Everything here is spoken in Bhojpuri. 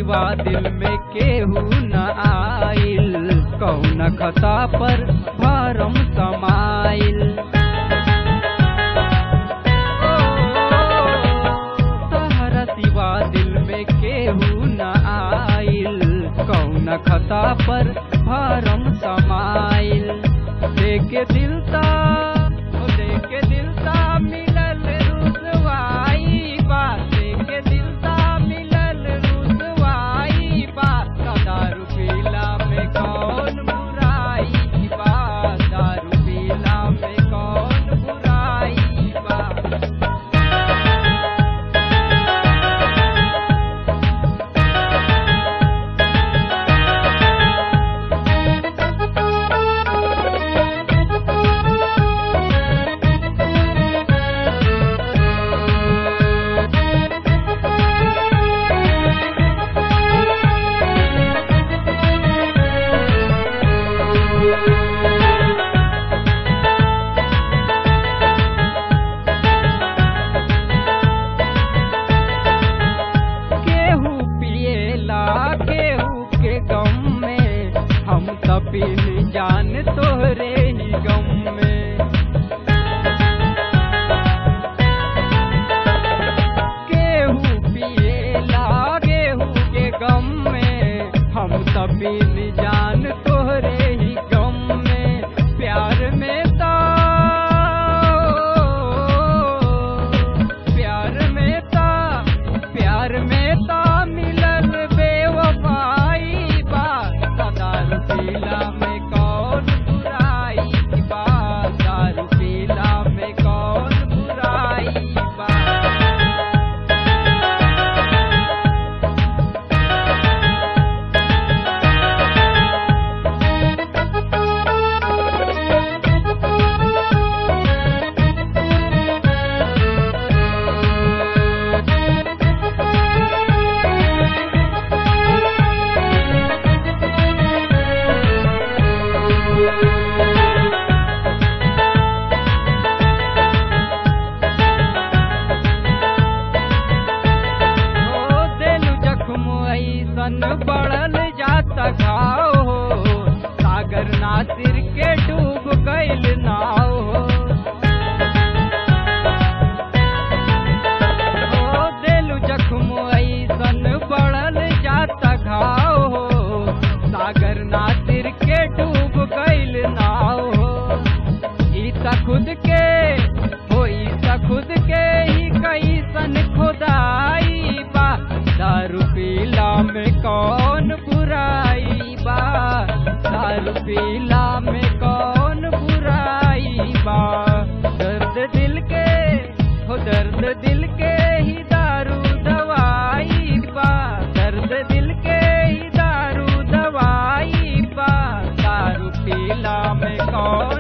सिवा दिल में केहू न आइल कौन खता पर भरम समाइल तहरा सिवा दिल में केहू न आइल कौन खता पर भरम समाइल देखे दिल ता ओ देखे दिल ता मिलल रुसवाई बा देखे दिल ता मिलल रुसवाई बा दारू पीला में कौन बुराई बा दारू पीला में कौन बुराई बा केहू पिएला केहू के गम में हम तपील जान तोहरे ही गम में केहू पिएला केहू के गम में हम तपील जान तोहरे ही गम में प्यार में ता प्यार में ता प्यार में ता मिलल बेवफाई बा दारू पीला में कौन बुराई बा दारू पीला में कौन बुराई बा हो देलु जख्म ऐसन बढ़ल जाता घाव हो सागर नासिर के डूब गइल नाव हो हो देलु जख्म ऐसन बढ़ल जाता घाव हो सागर नासिर के डूब गइल नाव हो ई त खुद के हो ई त खुद के ही कैसन खुदाई बा दारू पीला में कौन बुराई बा दारू पीला में कौन बुराई बा दर्द दिल के हो दर्द दिल के ही दारू दवाई बा दर्द दिल के ही दारू दवाई बा दारू पीला में कौन